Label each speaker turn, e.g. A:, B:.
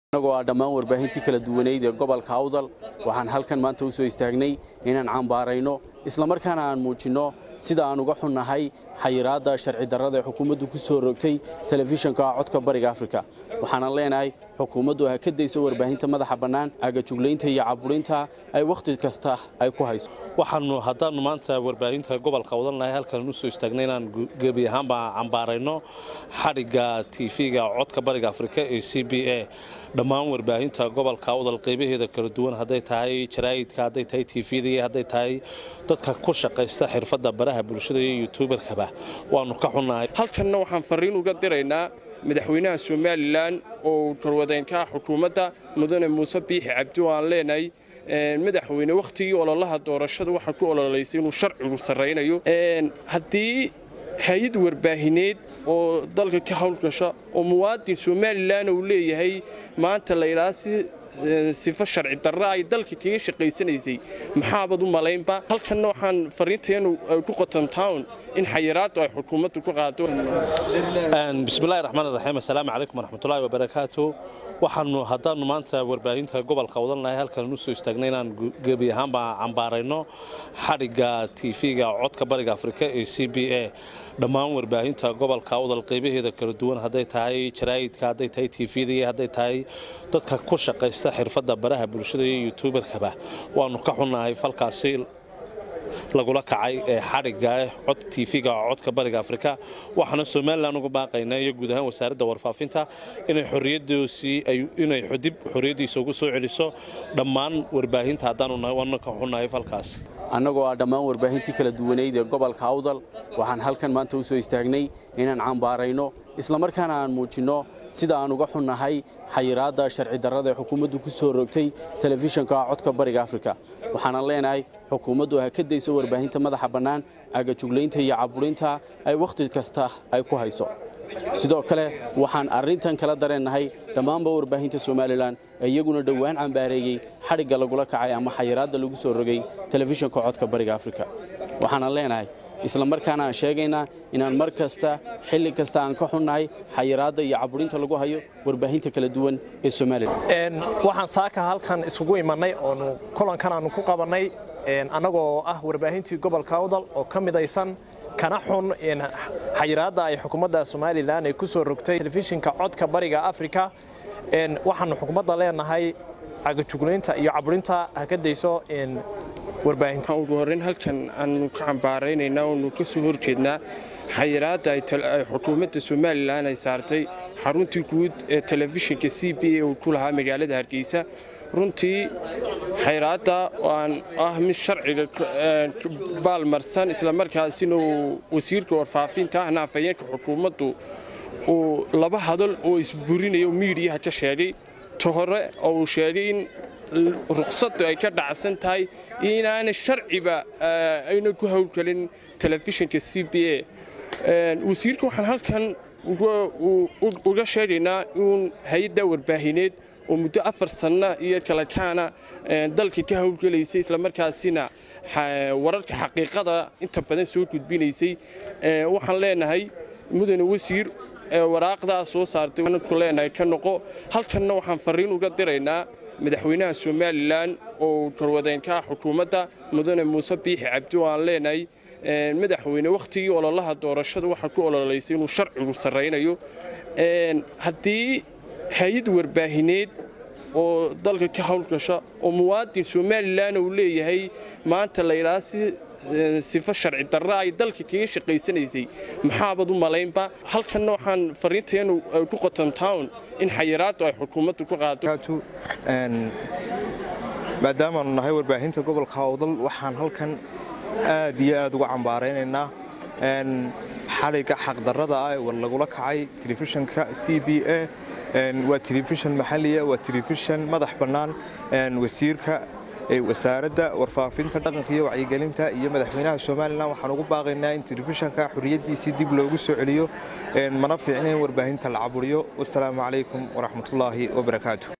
A: annagoo ah dhammaan warbaahintii kala duwaneyd ee gobolka awdal waxaan halkan maanta u soo istaagnay inaan cambaarayno islamarkaana aan muujinno sida aan uga xunnahay xayiraadda sharci darrada ee xukuumaddu ku soo rogtay telefishanka codka bariga afrika waxaanan leenahay xukuumaddu ha ka dayso warbaahinta madaxa bannaan agajuglaynta iyo caburinta ay wakhti kasta ay ku hayso
B: waxaanu haddaannu maanta warbaahinta gobolka wadannahay halkan u soo istaagnay inaan gebi ahaanba cambaarayno xadhigga tiifiga codka bariga afrika ee c b a dhammaan warbaahinta gobolka awdal qaybaheeda kala duwan hadday tahay jaraa'idka hadday tahay tiifiyada iyo hadday tahay dadka ku shaqaysta xirfadda baraha bulshada iyo yutuubarkaba waannu ka xunnahay
C: halkanna waxaan farriin uga diraynaa madaxweynaha somalilan oo garwadeenka xukuumadda mudane muuse biixi cabdi oo aan leenahay madaxweyne wakhtigii ololaha doorashada waxaa ku ololaysay inuu sharcigu sarraynayo haddii hay-ad warbaahineed oo dalka ka howlgasha oo muwaadin somalilan uu leeyahay maanta la yidhaha si sifo sharci darra ay dalka kaga shaqaysanaysay maxaabad u malaynba halkanna waxaan fariinteenu ku qoton town in xayiraaddu ay xukuumaddu ku qaado
B: bismillahi raxmaan raxiim assalaamu calaykum waraxmatullaahi wabarakaatu waxaanu haddaannu maanta warbaahinta gobolka wadannahay halkan u soo istaagnay inaan gebi ahaanba cambaarayno xadhigga tiifiga codka bariga afrika ee c b a dhammaan warbaahinta gobolka awdal qaybaheeda kala duwan hadday tahay jaraa'idka hadday tahay tiifiyada iyo hadday tahay dadka ku shaqaysta xirfadda baraha bulshada iyo yutuubarkaba waannu ka xunnahay falkaasi lagula kacay ee xadhigga cod tiifiga codka bariga afrika waxaana somalilan uga baaqaynaa iyo guud ahaan wasaaradda warfaafinta inay xorriyaddoosii inay dib xorriyaddiisa ugu soo celiso dhammaan warbaahinta haddaanu nahay waana ka xunnahay falkaas
A: annagoo ah dhammaan warbaahintii kala duwaneyd ee gobolka awdal waxaan halkan maanta u soo istaagnay inaan cambaarayno islamarkaana aan muujinno sida aan uga xunnahay xayiraadda sharci darrada ee xukuumaddu ku soo rogtay telefishanka codka bariga afrika waxaanan leenahay xukuumaddu ha ka dayso warbaahinta madaxa bannaan agajuglaynta iyo caburinta ay wakhti kasta ay ku hayso sidoo kale waxaan arrintan kala dareennahay dhammaanba warbaahinta somalilan ee iyaguna dhowaan cambaareeyey xadhigga lagula kacay ama xayiraadda lagu soo rogay telefishanka codka bariga afrika waxaanan leenahay isla markaana aan sheegaynaa inaan mar kasta xilli kasta aan ka xunnahay xayiraadda iyo caburinta lagu hayo warbaahinta kala duwan ee somalilan
D: waxaan saaka halkan isugu imannay oonu kulankan aanu ku qabannay annagoo ah warbaahintii gobolka awdal oo ka midaysan kana xun xayiraadda ay xukuumadda somalilan ay ku soo rogtay telefishinka codka bariga afrika waxaanu xukuumadda leenahay cagajuglaynta iyo caburinta ha ka dayso warbaahinta
C: ugu horreyn halkan aanu ka cambaaraynaynaa oonu ka soo horjeednaa xayiraadda ay xukuumadda somalilan ay saartay xaruntii guud ee telefishinka c b a uu ku lahaa magaalada hargeysa runtii xayiraadda aan ah mid sharciga baalmarsan islamarkaasina uu wasiirka warfaafinta ahna afhayeenka xukuumaddu uu laba hadal oo isburinayo miidiyaha ka sheegay ta hore oo uu sheegay in ruqsaddu ay ka dhacsan tahay iyo inaanay sharciba ayna ku howlgelin telefishinka c b a wasiirka waxaan halkan uga sheegaynaa in hay-adda warbaahineed oo muddo afar sanno iyo kala kaana dalka ka howlgelaysay islamarkaasina wararka xaqiiqada inta badan soo gudbinaysay waxaan leenahay mudane wasiir waraaqdaa soo saartay ku leenahay ka noqo halkanna waxaan farriin uga diraynaa madaxweynaha somalilan oo garwadeenka xukuumadda mudane muuse biixi cabdi oo aan leenahay madaxweyne wakhtigii ololaha doorashada waxaa ku ololaysay inuu sharcigu sarraynayo haddii hay-ad warbaahineed oo dalka ka howlgasha oo muwaadin somalilan uu leeyahay maanta la yidhaha si sifo sharci darra ay dalka kaga shaqaysanaysay maxaabad u malaynba halkanna waxaan fariinteenu ku qoton town in xayiraaddu ay xukuumaddu ku qaado
E: maadaamaanu nahay warbaahinta gobolka awdal waxaan halkan aad iyo aad uga cambaaraynaynaa xadhigga xaqdarrada ah ee lagula kacay telefishanka c b a waa telefishan maxaliya waa telefishan madax bannaan wasiirka wasaaradda warfaafinta dhaqanka iyo wacyigelinta iyo madaxweynaha somalilan waxaan ugu baaqaynaa in telefishanka xorriyaddiisii dib loogu soo celiyo mana fiicna in warbaahinta la caburiyo wasalaamu calaykum waraxmatullaahi wabarakaatu